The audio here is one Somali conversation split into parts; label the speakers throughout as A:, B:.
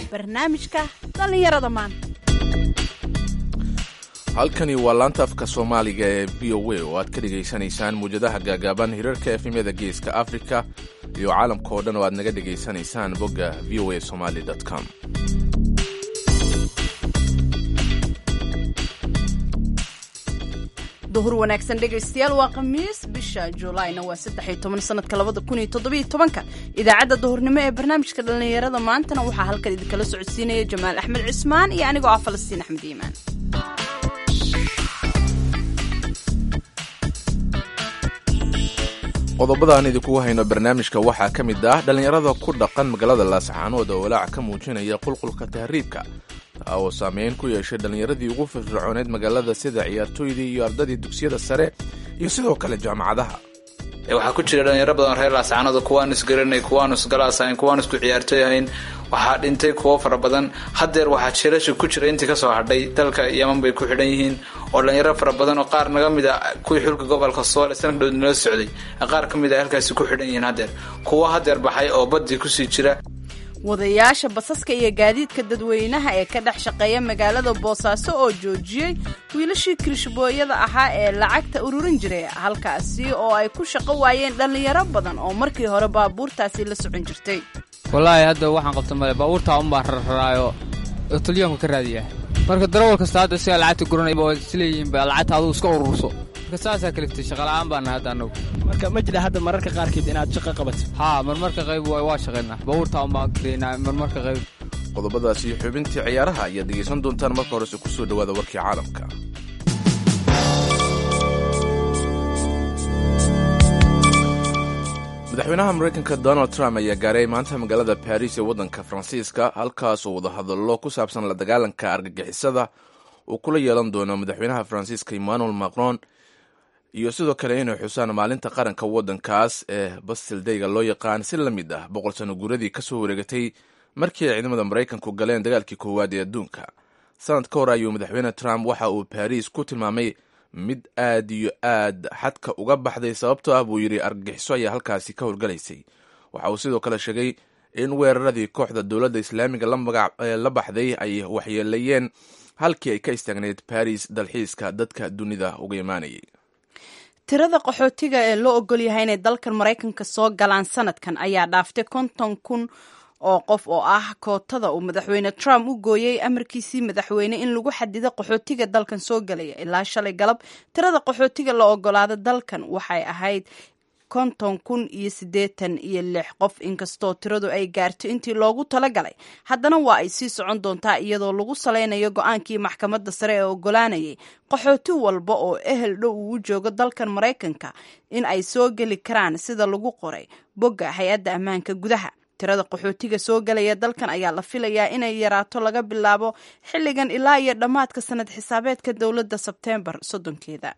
A: barnaamijka dhallinyarada maanta
B: halkani waa laanta afka soomaaliga ee v o a oo aad ka dhegaysanaysaan muwjadaha gaagaaban hirarka efemyada geeska afrika iyo caalamka oo dhan oo aad naga dhegaysanaysaan bogga v o a somali com
A: duhur wanaagsan dhegaystayaal waa khamiis bisha juulaayna waa saddex iyo toban sanadka labada kun iyo toddobiyo tobanka idaacadda duhurnimo ee barnaamijka dhallinyarada maantana waxaa halkan idinkala socodsiinaya jamaal axmed cismaan iyo anigoo ah falastiin axmed iimaan
B: qodobada aan idinkugu hayno barnaamijka waxaa ka mid ah dhallinyarada ku dhaqan magaalada laascaanood oo walaac ka muujinaya qulqulka tahriibka taa oo saameyn ku yeeshay dhallinyaradii ugu firfircooneed magaalada sida ciyaartooydii iyo ardadii dugsiyada sare iyo sidoo kale jaamacadaha
C: waxaa ku jira dhalinyaro badan reer laascaanood kuwaan isgaranay kuwaan isgalaasahayn kuwaan isku ciyaartooy ahayn waxaa dhintay kuwo fara badan hadeer waxaa jilasha ku jira intii kasoo hadhay dalka yaman bay ku xidhan yihiin oo dhalinyaro fara badan oo qaar naga mid a kuwii xulka gobolka soole sanadka dhood nala socday qaar ka mid a halkaasi ku xidhan yihiin hadeer kuwo hadeer baxay oo badii kusii jira
A: wadayaasha basaska iyo gaadiidka dadweynaha ee ka dhex shaqeeya magaalada boosaaso oo joojiyey wiilashii kirishbooyada ahaa ee lacagta ururin jiray halkaasi oo ay ku shaqo waayeen dhallinyaro badan oo markii hore baabuurtaasi la socon jirtay
D: wallaahi hadda waxaan qabta male baabuurtaa unbaa rararaayo oo talyaanku ka raadiyaa marka darawal kasta hadda sigaa lacagta guranayba waa isleeyihiin ba lacagta adugu iska ururso marka saasaa kaliftay shaqala'aan baana hadda annagu
E: marka ma jira hadda mararka qaarkeed inaad shaqo qabato
D: haa marmarka qayb waa shaqaynaa baabuurtaa unbaan kareynaa marmarka qayb
B: qodobadaas iyo xubintii ciyaaraha ayaad dhegaysan doontaan marka horese ku soo dhowaada warkii caalamka madaxweynaha maraykanka donald trump ayaa gaaray maanta magaalada baris ee waddanka faransiiska halkaas oo wadahadallo ku saabsan la dagaalanka argagixisada uu kula yeelan doono madaxweynaha faransiiska emmanuel macron iyo sidoo kale inay xusaan maalinta qaranka waddankaas ee bastildayga loo yaqaan si la mid ah boqol sano guuradii ka soo wareegatay markii ay ciidamada maraykanku galeen dagaalkii koowaad ee adduunka sanad ka hor ayuu madaxweyne trump waxa uu baris ku tilmaamay mid aad iyo aad xadka uga baxday sababtoo ah buu yidhi argagixiso ayaa halkaasi ka horgalaysay waxa uu sidoo kale sheegay in weeraradii kooxda dowladda islaamiga la baxday ay waxyeelayeen halkii ay ka istaagneyd baris dalxiiska dadka dunida uga imaanayay
A: tirada qaxootiga ee loo ogol yahay inay dalkan maraykanka soo galaan sanadkan ayaa dhaaftay konton kun oo qof oo ah kootada uu madaxweyne trump u gooyey amarkiisii madaxweyne in lagu xadido qaxootiga dalkan soo galaya ilaa shalay galab tirada qaxootiga la ogolaada dalkan waxay ahayd konton kun iyo siddeetan iyo lix qof inkastoo tiradu ay gaarto intii loogu talagalay haddana waa ay sii socon doontaa iyadoo lagu salaynayo go-aankii maxkamadda sare ee ogolaanayay qaxooti walba oo ehel dhow uu u joogo dalkan maraykanka in ay soo geli karaan sida lagu qoray bogga hay-adda ammaanka gudaha tirada qaxootiga soo galaya dalkan ayaa la filayaa inay yaraato laga bilaabo xilligan ilaa iyo dhammaadka sanad xisaabeedka dowladda sebteembar soddonkeeda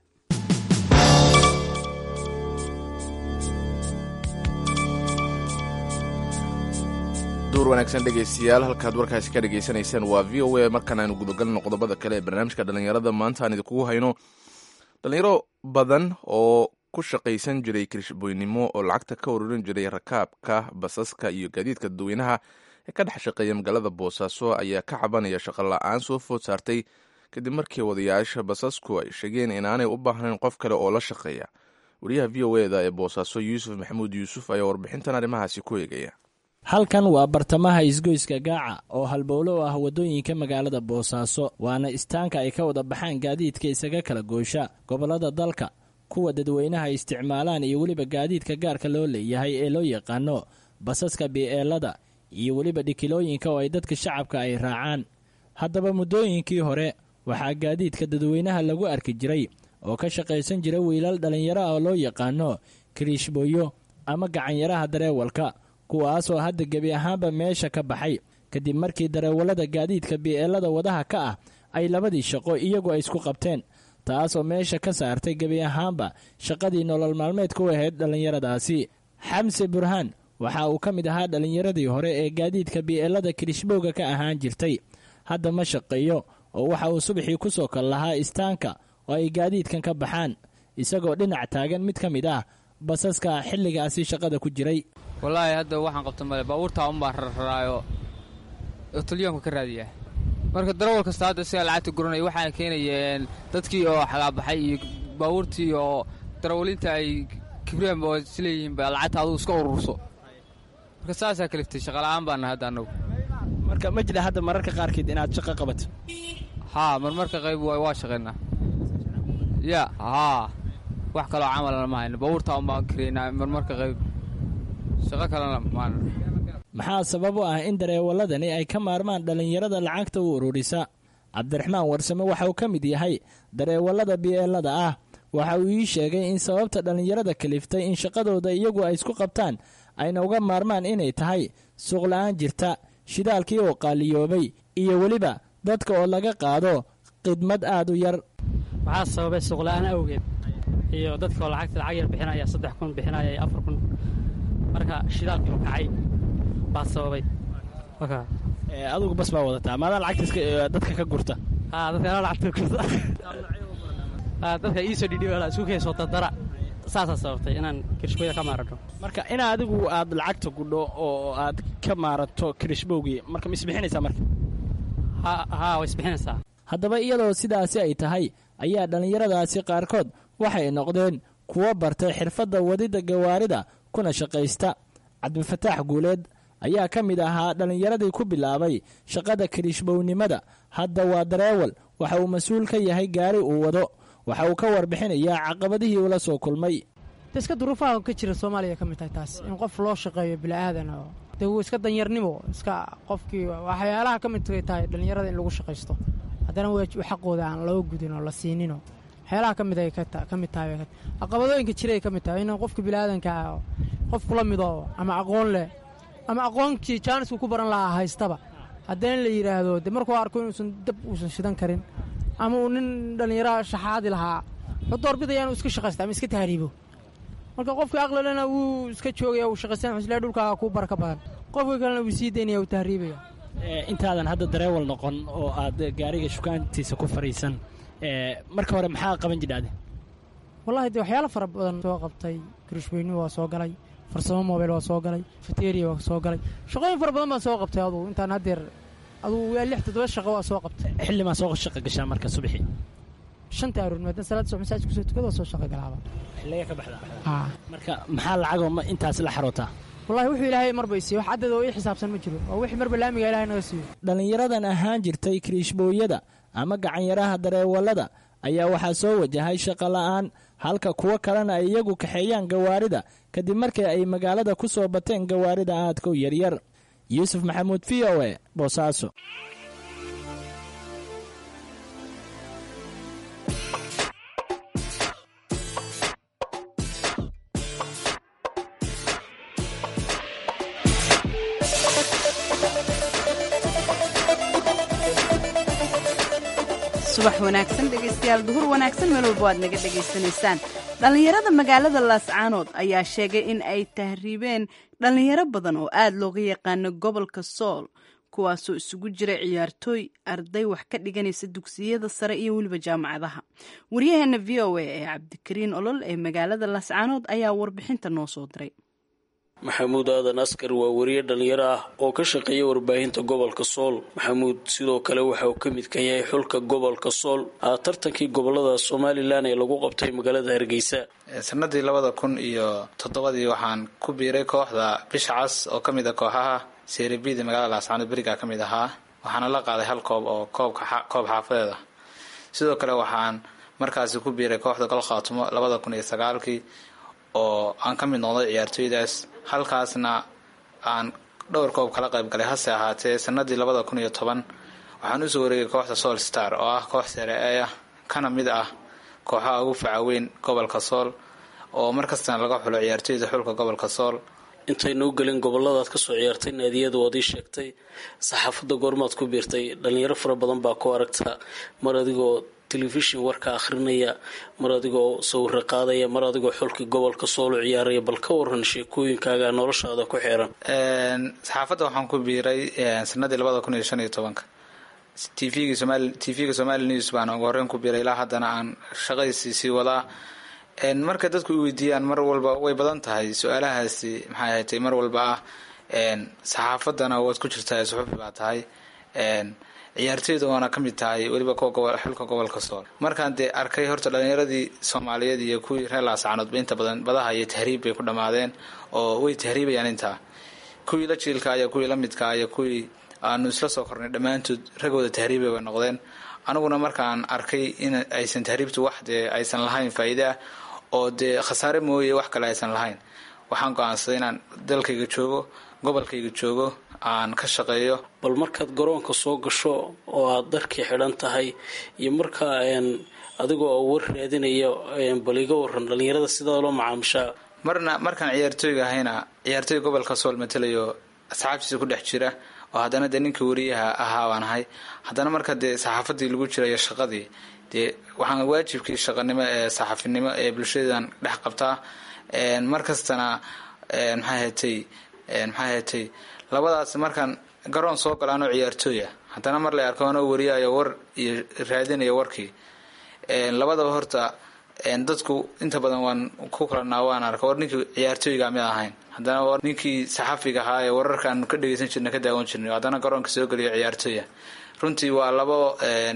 B: duur wanaagsan dhegaystayaal halkaad warkaasi ka dhegaysanaysaan waa v o a markaan aynu gudagalno qodobada kale ee barnaamijka dhallinyarada maanta aan idinkugu hayno dhallinyaro badan oo ku shaqaysan jiray kirishbooynimo oo lacagta ka ururin jiray rakaabka basaska iyo gaadiidka dadweynaha ee ka dhex shaqeeya magaalada boosaaso ayaa ka cabanaya shaqo la-aan soo food saartay kadib markii wadayaasha basasku ay sheegeen inaanay u baahnayn qof kale oo la shaqeeya wariyaha v o eda ee boosaaso yuusuf maxamuud yuusuf ayaa warbixintan arrimahaasi ku eegaya
E: halkan waa bartamaha isgoyska gaaca oo halbowlo u ah waddooyinka magaalada boosaaso waana istaanka ay ka wada baxaan gaadiidka isaga kala goosha gobollada dalka kuwa dadweynaha isticmaalaan iyo weliba gaadiidka gaarka loo leeyahay ee loo yaqaano basaska bi'eelada iyo weliba dhikilooyinka oo ay dadka shacabka ay raacaan haddaba muddooyinkii hore waxaa gaadiidka dadweynaha lagu arki jiray oo ka shaqaysan jira wiilal dhallinyaro ah oo loo yaqaano kiriishbooyo ama gacanyaraha dareewalka kuwaasoo hadda gebi ahaanba meesha ka baxay kadib markii dareewallada gaadiidka bi'eelada wadaha ka ah ay labadii shaqo iyagu ay isku qabteen taasoo meesha ka saartay gebi ahaanba shaqadii nolol maalmeedka u ahayd dhallinyaradaasi xamse burhaan waxa uu ka mid ahaa dhallinyaradii hore ee gaadiidka bi'eelada kirishbowga ka ahaan jirtay hadda ma shaqeeyo oo waxa uu subaxii ku soo kal lahaa istaanka oo ay gaadiidkan ka baxaan isagoo dhinac taagan mid ka mid ah basaska xilligaasi shaqada ku jiray
D: wallaahi hadda waxaan qabta male baabuurtaa unbaa rararaayo oo talyaanku ka raadiyaa marka darawal kasta hadda isagaa lacagta guranaya waxaana keenayeen dadkii oo xagaabaxay iyo baabuurtii oo darawaliinta ay kibreen oo isleeyihiin ba lacagta adugu iska ururso marka saasaa kaliftay shaqala'aan baana hadda annagu
E: marka ma jira hadda mararka qaarkeed inaad shaqo qabato
D: haa marmarka qayb waa shaqaynaa ya haa wax kaloo camalana ma hayno baabuurtaa un baan karaynaa marmarka qayb shaqo kalena maan
E: maxaa sabab u ah in dareewaladani ay ka maarmaan dhallinyarada lacagta u ururisa cabdiraxmaan warsame waxa uu ka mid yahay dareewallada biyeelada ah waxa uu ii sheegay in sababta dhallinyarada kaliftay in shaqadooda iyagu ay isku qabtaan ayna uga maarmaan inay tahay suuqla'aan jirta shidaalkii oo qaaliyoobay iyo weliba dadka oo laga qaado khidmad aad u yar
F: waxaa sababay suuqla'aan awgeed iyo dadka oo lacagta lacag yar bixinaya saddex kun bixinaya iyo afar kun marka shidaalkii oo kacay baa sababay
E: adugu bas baa wadataa maadaa lacagta dadka ka gurta
F: dadka lacagta gurta dadka iisoo dhidhiba isku keensoo dardara saasaa sababtay inaan kirishbooyda ka maarano
E: marka in adigu aad lacagta gudho oo aad ka maarato kirishbowgii marka ma isbixinaysaa marka
F: haa way isbixinaysaa
E: haddaba iyadoo sidaasi ay tahay ayaa dhallinyaradaasi qaarkood waxay noqdeen kuwo bartay xirfadda wadidda gawaarida kuna shaqaysta cabdifataax guuleed ayaa ka mid ahaa dhallinyaradii ku bilaabay shaqada kirishbownimada hadda waa dareewal waxa uu mas-uul ka yahay gaari uu wado waxa uu ka warbixinayaa caqabadihii ula soo kulmay
G: iska duruufaha ka jira soomaaliya ka mid tahay taas in qof loo shaqeeyo bila'aadan oo dee wuu iska danyarnimo iska qofkii waxyaalaha ka mid tahay dhallinyarada in lagu shaqaysto haddana xaqooda aan loo gudin oo la siinino waxyaalaha ka mid ay ka mid tahay caqabadooyinka jiray ka mid tahay in qofka bila'aadanka qof kula mido ama aqoon leh ama aqoonkii jaanisku ku baran lahaa haystaba haddana la yidhaahdo de markuu arko inuusan dab uusan shidan karin ama uu nin dhallinyaro shaxaadi lahaa wuxuu doorbidaya inuu iska shaqaysta ama iska tahriibo marka qofka aqlilena wuu iska joogaya uu shaqaysan xuslee dhulkaaga kuu baraka badan qofka kalena wuu sii daynaya uu tahriibaya
E: intaadan hadda dareewal noqon oo aad gaariga shukaantiisa ku fariisan marka hore maxaa qaban jidhaade
G: wallahi de waxyaalo fara badan soo qabtay kirishweyni waa soo galay farsamo mobeyl waa soo galay fateriya waa soo galay shaqooyin fara badan baan soo qabtay adugu intaan haddeer adugu waa lix toddoba shaqo waa soo qabtay
E: xillimaa soo shaqa gashaa marka subaxii
G: shanta aroor maadaama salaada subax masaajid kusoo tukada soo shaqa galaaba
E: xilliga ka baxdaa marka maxaa lacagoo ma intaas la xarootaa
G: wallahi wuxuu ilaahay marba isiiye wax caddeed oo ii xisaabsan ma jiro waa wixii marba laamiga ilahay naga siiyo
E: dhallinyaradan ahaan jirtay kiriishbooyada ama gacanyaraha dareewallada ayaa waxaa soo wajahay shaqo la'aan halka kuwo kalena ay iyagu kaxeeyaan gawaarida kadib markii ay magaalada ku soo bateen gawaarida aadka u yaryar yuusuf maxamuud v o e boosaaso
A: subax wanaagsan dhegaystayaal duhur wanaagsan meel walba waad naga dhegaysanaysaan dhallinyarada magaalada laascaanood ayaa sheegay in ay tahriibeen dhallinyaro badan oo aad looga yaqaano gobolka sool kuwaasoo isugu jira ciyaartooy arday wax ka dhiganaysa dugsiyada sare iyo weliba jaamacadaha waryaheena v o a ee cabdikariin olol ee magaalada laascaanood ayaa warbixinta noo soo diray
H: maxamuud aadan askar waa wariye dhallinyaro ah oo ka shaqeeya warbaahinta gobolka sool maxamuud sidoo kale waxa uu ka midkan yahay xulka gobolka sool aa tartankii gobolada somalilan ee lagu qabtay magaalada hargeysa
C: sanadii labada kun iyo toddobadii waxaan ku biiray kooxda bisha cas oo ka mid a kooxaha seerabida magaalada laascaanood berigaa ka mid ahaa waxaana la qaaday hal koob oo koobka koob xaafadeed ah sidoo kale waxaan markaasi ku biiray kooxda gol khaatumo labada kun iyo sagaalkii oo aan ka mid noqday ciyaartooydaas halkaasna aan dhowr koob kala qayb galay hase ahaatee sanadii labada kun iyo toban waxaan usoo wareegay kooxda sool star oo ah koox sare ee ah kana mid ah kooxaha ugu facaweyn gobolka sool oo markastana laga xulo ciyaartooyda xulka gobolka sool
H: intaynu u gelin goboladaad kasoo ciyaartay naadiyada waad ii sheegtay saxaafadda goormaad ku biirtay dhalinyaro fara badan baa ku aragta mar adigoo telefishin warka akhrinaya mar adigoo sawiro qaadaya mar adigoo xulkii gobolka soolo ciyaaraya bal ka waran sheekooyinkaaga noloshaada ku xiran
C: saxaafadda waxaan ku biiray sanadii labada kun iyo shan iyo tobanka tvga somal tvga somali news baan ugu horreyn ku biiray ilaa haddana aan shaqadiisii sii wadaa marka dadku i weydiiyaan mar walba way badan tahay su-aalahaasi maxay ahatay mar walba ah saxaafaddana waad ku jirtaa suxufi baa tahay ciyaartoyda waana ka mid tahay weliba kuwa xulka gobolka sool markaan dee arkay horta dhalinyaradii soomaaliyeed iyo kuwii reer laascaanoodba inta badan badaha iyo tahriib bay ku dhammaadeen oo way tahriibayaan intaa kuwii la jiilka iyo kuwii la midka iyo kuwii aanu isla soo kornay dhammaantood ragooda tahriibay bay noqdeen aniguna markaan arkay in aysan tahriibtu wax dee aysan lahayn faa'iide ah oo dee khasaare mooye wax kale aysan lahayn waxaan go-aansaday inaan dalkayga joogo gobolkayga joogo aan ka shaqeeyo
H: bal markaad garoonka soo gasho oo aad darkii xidhan tahay iyo markaa adigoo war raadinayo bal iga waran dhalinyarada sidaa loo macaamishaa
C: marna markaan ciyaartooyga ahayna ciyaartooyga gobolka sool matalayo asxaabtiisa ku dhex jira oo haddana dee ninkii wariyaha ahaa baan ahay haddana marka dee saxaafadii lagu jirayo shaqadii dee waxaan waajibkii shaqanimo ee saxafinimo ee bulshadan dhex qabtaa mar kastana maxaa hetay maxaa hetay labadaas markaan garoon soo galo anoo ciyaartooya haddana mar la arko anoo wariyayo war iyo raadinayo warkii labadaba horta dadku inta badan waan ku kalanaa waan arka war ninkii ciyaartooyga mid ahayn haddana war ninkii saxafiga ahaa ee wararkaan ka dhegeysan jirna ka daawan jirnay haddana garoonka soo geliyo ciyaartooya runtii waa labo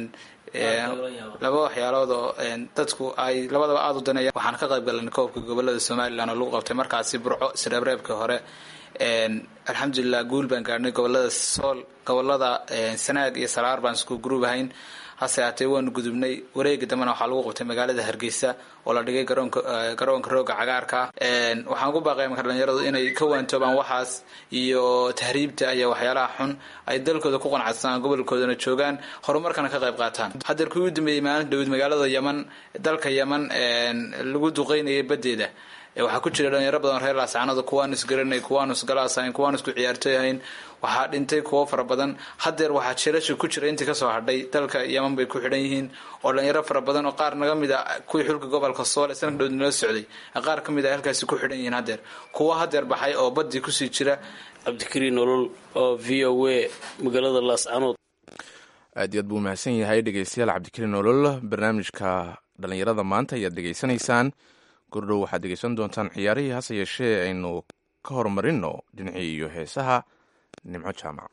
C: laba waxyaalood oo dadku ay labadaba aada u daneeyaan waxaan ka qayb galan koobka gobolada somalilan oo lagu qabtay markaasi burco isreebreebkii hore alxamdulilah guul baan gaadhnay gobolada sool gobolada sanaag iyo salaar baan isku gruub ahayn hase haatee waanu gudubnay wareegi dambena waxaa lagu qabtay magaalada hargeysa oo la dhigay garoonka garoonka rooga cagaarka waxaan ugu baaqaya marka dhalinyaradu inay ka waantoobaan waxaas iyo tahriibta iyo waxyaalaha xun ay dalkooda ku qanacsadaan gobolkoodana joogaan horumarkana ka qayb qaataan hadeer kuwii u dambeeyey maalin dhawid magaalada yaman dalka yaman lagu duqeynayay badeeda waxaa ku jira dhalinyaro badan reer laascaanada kuwaan isgaranay kuwaan isgalaas ahayn kuwaan isku ciyaartooy ahayn waxaa dhintay kuwo fara badan hadeer waxaa jeelasha ku jira intii kasoo hadhay dalka yaman bay ku xidhan yihiin oo dhalinyaro fara badan oo qaar naga mid a kuwii xulka gobolka soole sanadka dhowd nala socday qaar ka mid a halkaasi ku xidhan yihiin hadeer kuwo hadeer baxay oo badii kusii jira
H: cabdikariin nolol oo v o a magaalada laascaanood
B: aad iyo aad buu mahadsan yahay dhegeystayaal cabdikariin nolol barnaamijka dhalinyarada maanta ayaad dhegeysanaysaan gordhow waxaad dhegeysan doontaan ciyaarihii hase yeeshee aynu ka horumarino dhinacii iyo heesaha nimco jaamac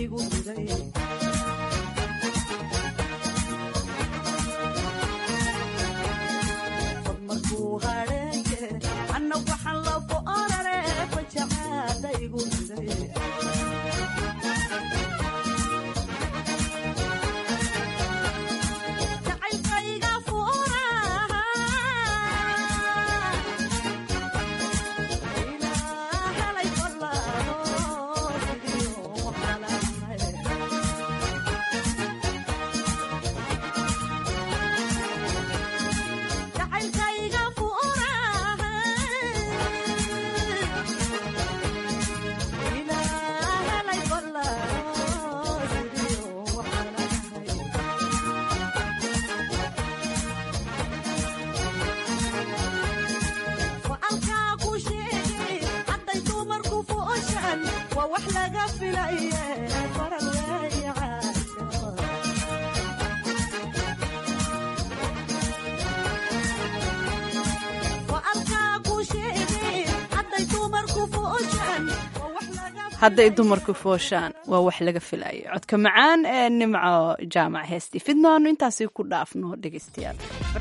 A: hadday dumarku fooshaan waa wax laga filayo codka macaan ee nimco jaamac heestii fidnoonu intaasi ku dhaafno dhegeystayaal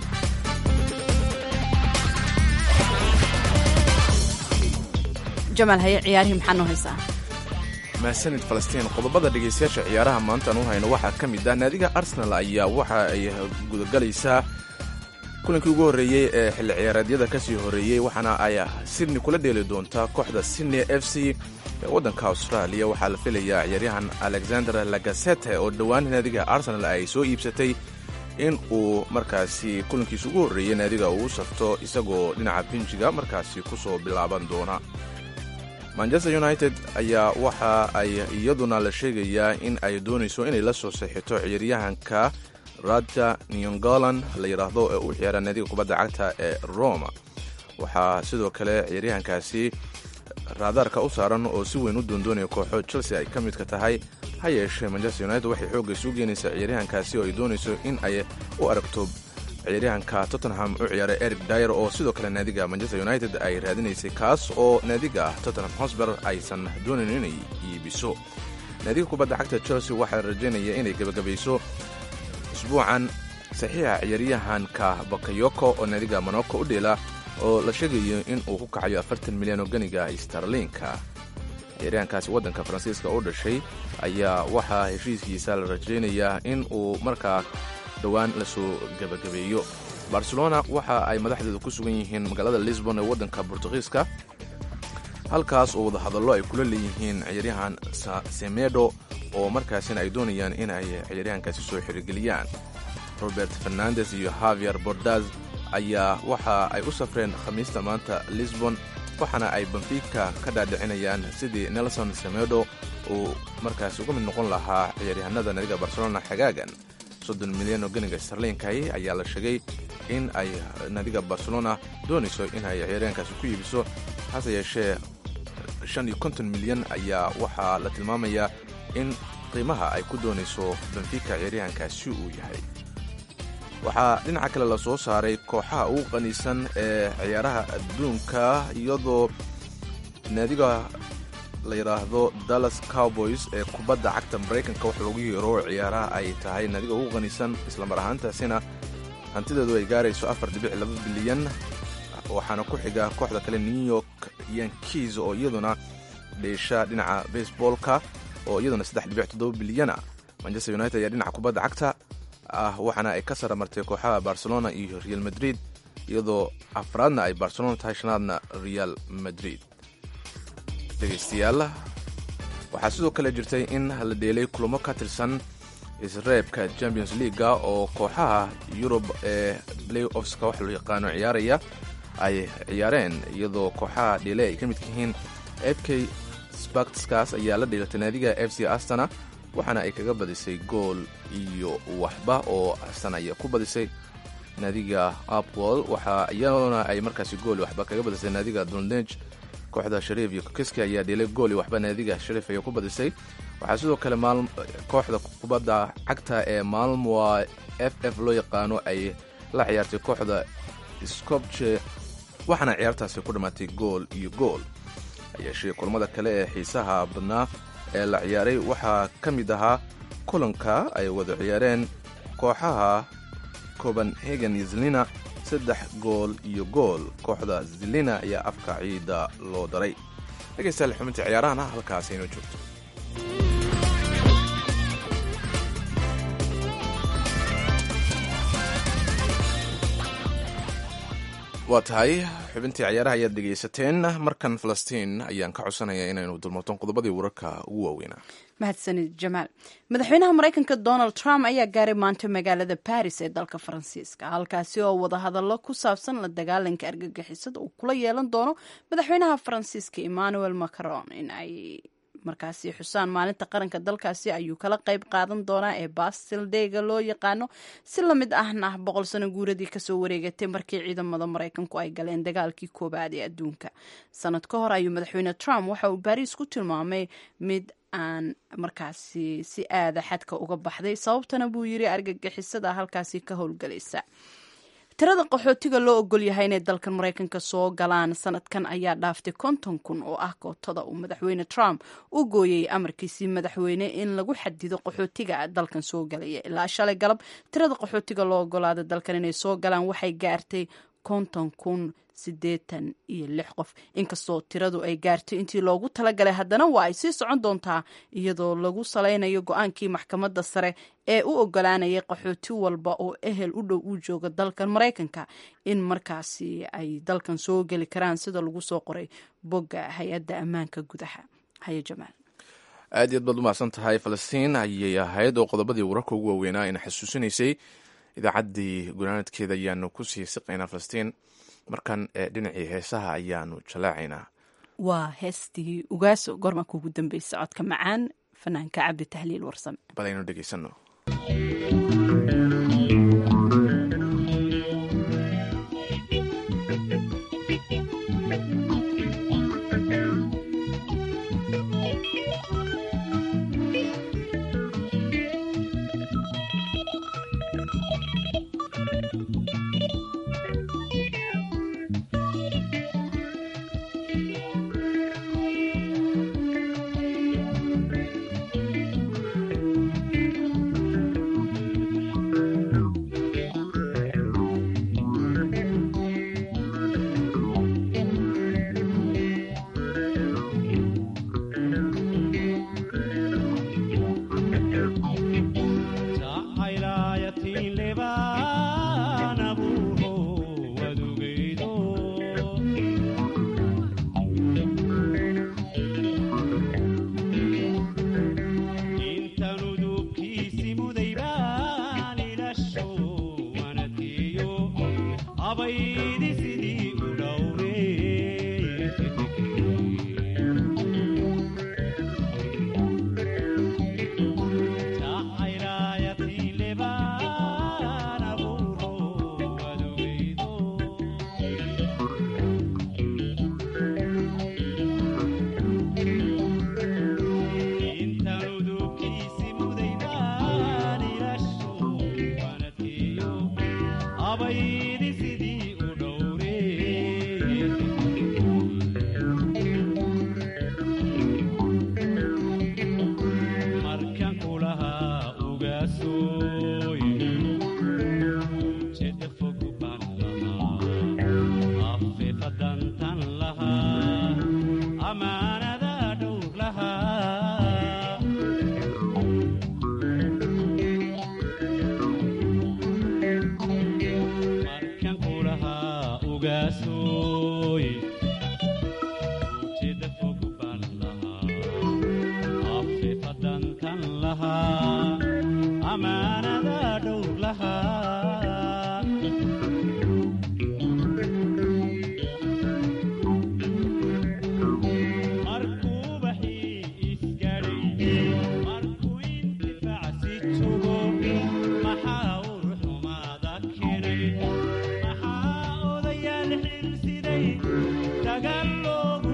A: jamaal haye ciyaarihii maxaa noo haysaa
B: mahsanid falastiin qodobada dhegaystayaasha ciyaaraha maantaan u hayno waxaa ka mid ah naadiga arsenal ayaa waxa ay gudagelaysaa kulankii ugu horreeyey ee xilli ciyaareedyada ka sii horreeyey waxaana ay sydney kula dheeli doontaa kooxda sydney f c ee waddanka austraaliya waxaa la filayaa ciyaaryahan alexander lagasete oo dhowaan naadiga arsenal ay soo iibsatay in uu markaasi kulankiisa ugu horreeyey naadiga uu safto isagoo dhinaca binjiga markaasi ku soo bilaaban doona manchester united ayaa waxa ay iyaduna la sheegayaa in ay doonayso inay la soo saxito ciyaaryahanka radja niongolan la yidhaahdo ee u ciyaara naadiga kubadda cagta ee roma waxaa sidoo kale ciyaaryahankaasi raadaarka u saaran oo si weyn u doondoonaya kooxo chelsea ay ka midka tahay ha yeeshee manchester united waxay xoogga isu geenaysaa ciyaaryahankaasi oo ay doonayso in ay u aragto ciyaaryahanka tottenham u ciyaara eric dyer oo sidoo kale naadiga manchester united ay raadinaysay kaas oo naadiga tottenham hosber aysan doonayn inay iibiso naadiga kubadda cagta chelsea waxaa la rajaynaya inay gebagabayso usbuucan saxiixa ciyaaryahanka bakayoko oo naadiga monoko u dheela oo la sheegayo in uu ku kacayo afartan milyan oo ganiga starliinka ciyaaryahankaasi waddanka faransiiska u dhashay ayaa waxaa heshiiskiisa la rajaynayaa in uu markaa dhowaan lasoo gebagabeeyo barcelona waxa ay madaxdeedu ku sugan yihiin magaalada lisbon ee waddanka bortugiiska halkaas oo wadahadallo ay kula leeyihiin ciyaaryahan semedo oo markaasina ay doonayaan in ay ciyaaryahankaasi soo xirigeliyaan robert fernandes iyo havier bordaz ayaa waxa ay u safreen khamiista maanta lisbon waxaana ay benfica ka dhaadhicinayaan sidii nelson semedo uu markaasi uga mid noqon lahaa ciyaaryahanada naadiga barcelona xagaagan soddon milyan oo ganiga starliinkahi ayaa la sheegay in ay naadiga barcelona doonayso in ay ciyaaryahankaasi ku iibiso hase yeeshee shan iyo konton milyan ayaa waxaa la tilmaamayaa in qiimaha ay ku doonayso benfica ciyaaryahankaasi uu yahay waxaa dhinaca kale la soo saaray kooxaha ugu qaniisan ee ciyaaraha adduunka iyadoo naadiga la yidhaahdo dallas cowboys ee kubadda cagta maraykanka wax loogu yeero ciyaaraha ay tahay naadiga ugu qaniisan islamar ahaantaasina hantideedu ay gaarayso afar dhibic laba bilyan waxaana ku xiga kooxda kale new york yankiis oo iyaduna dheesha dhinaca baseballka oo iyaduna saddex dhibic toddoba bilyana manchester united ayaa dhinaca kubadda cagta ah waxaana ay ka sara martay kooxaha barcelona iyo real madrid iyadoo afraadna ay barcelona tahay shanaadna real madrid dhegaystayaal waxaa sidoo kale jirtay in la dheelay kulamo ka tirsan isreebka champions leaguega oo kooxaha yurub ee play offska wax loo yaqaano ciyaaraya ay ciyaareen iyadoo kooxaha dheele ay ka midka yihiin f k sparkskas ayaa la dheelatay naadiga f c astana waxaana ay kaga badisay gool iyo waxba oo astan aya ku badisay naadiga apwol waxa iyaduna ay markaasi gool iyo waxba kaga badisay naadiga dulnej kooxda shariif iyo kokiski ayaa dheelay gool iyo waxba naadiga shariif ayaa ku badisay waxaa sidoo kale kooxda kubadda cagta ee maalmoa f f loo yaqaano ay la ciyaartay kooxda scopje waxaana ciyaartaasi ku dhammaatay gool iyo gool hayeeshee kulamada kale ee xiisaha badnaa ee la ciyaaray waxaa ka mid ahaa kulanka ay wada ciyaareen kooxaha copenhagen iyo zilina saddex gool iyo gool kooxda zilina ayaa afka ciida loo daray dhegaystayaal xubintii ciyaarahana halkaas inoo joogto waa tahay xubintii ciyaaraha ayaad dhegaysateen markan falastiin ayaan ka codsanaya inaynu dulmarton qodobadii wararka ugu waaweynaa
A: mahadsanid jamaal madaxweynaha maraykanka donald trump ayaa gaaray maanta magaalada baris ee dalka faransiiska halkaasi oo wadahadallo ku saabsan la dagaalanka argagixisada uu kula yeelan doono madaxweynaha faransiiska emmanuel macron in ay markaasi xusaan maalinta qaranka dalkaasi ayuu kala qayb qaadan doonaa ee bastildeyga loo yaqaano si lamid ahna boqol sano guuradii kasoo wareegatay markii ciidamada maraykanku ay galeen dagaalkii koobaad ee adduunka sanad ka hor ayuu madaxweyne trump waxa uu baris ku tilmaamay mid aan markaasi si aada xadka uga baxday sababtana buu yiri argagixisada halkaasi ka howlgalaysa tirada qaxootiga loo ogol yahay inay dalkan maraykanka soo galaan sanadkan ayaa dhaaftay konton kun oo ah kootada uu madaxweyne trump u gooyey amarkiisii madaxweyne in lagu xadido qaxootiga dalkan soo galaya ilaa shalay galab tirada qaxootiga loo ogolaada dalkan inay soo galaan waxay gaartay konton kun siddeetan iyo lix qof inkastoo tiradu ay gaartay intii loogu talagalay haddana waa ay sii socon doontaa iyadoo lagu salaynayo go-aankii maxkamadda sare ee u ogolaanayay qaxooti walba oo ehel u dhow uu jooga dalkan maraykanka in markaasi ay dalkan soo geli karaan sida lagu soo qoray bogga hay-adda ammaanka gudaha haye jamaal
B: aad iyaad baad u mahadsan tahay falastiin ayay ahayd oo qodobadii wararka ugu waaweynaa ina xasuusinaysay idaacaddii gunaanadkeeda ayaanu ku sii siqaynaa falastiin markan dhinacii heesaha ayaanu jalaacaynaa
A: waa heestii ugaaso goorma kuugu dambaysa codka macaan fanaanka cabdi tahliil warsame
B: bal aynu dhegaysano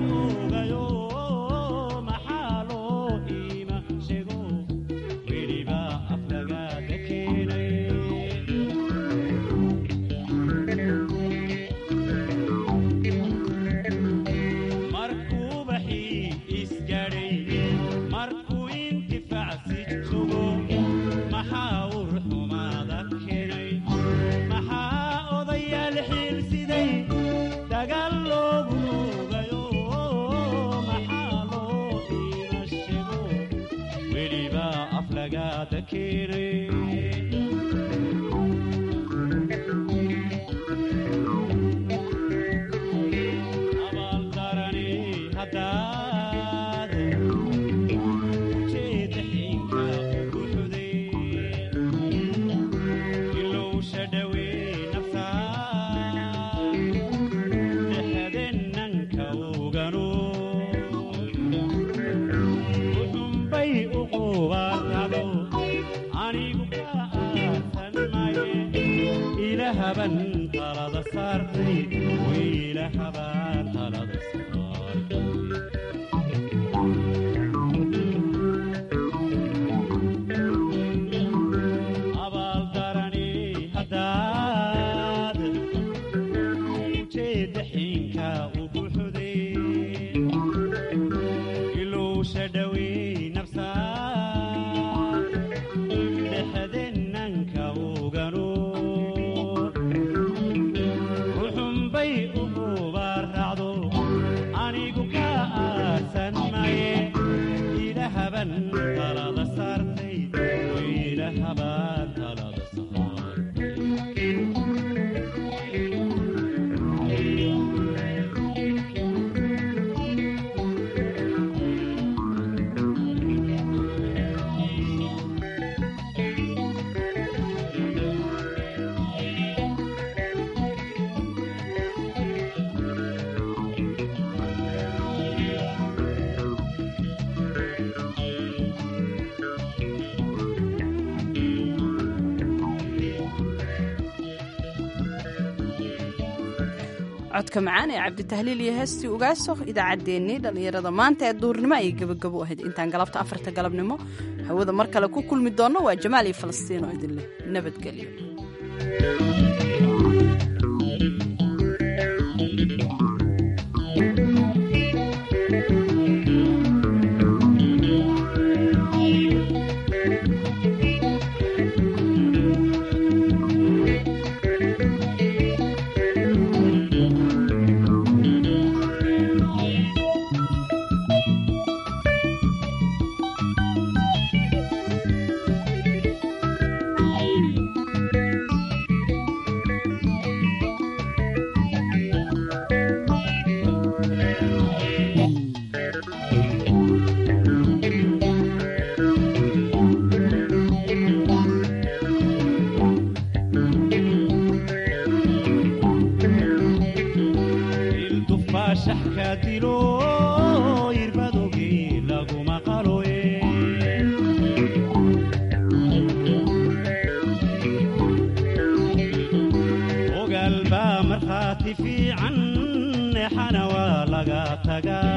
I: Baby, aflagaada keenay abaaldarani haddaad ujeeda xiinka ugu xuday ilowsha dhawee naftaa dhexdenanka uganu uxunbay u qubaarnado anigu ka aasan maye ilahaban talada saartay wiilahaban talada saartay abaaldarani haddaad ujeeda xiinka ugu xuday ilowsha dhawey nafsaa dhexdenanka uganu uxunbay u qubaaracdo anigu ka aasan maye ilahaban talada saartay wiilahaban talada
A: codka macaan ee cabditahliil iyo heestii ugaaso idaacaddeenii dhallinyarada maanta ee duurnimo ayay gebagabo ahayd intaan galabta afarta galabnimo hawada mar kale ku kulmi doonno waa jamaal iyo falastiin oo idin leh nabadgelyo ildufaashaxka dilo irbadogii laguma qaloye ogaal baa markhaati fiican exana waa laga tagaa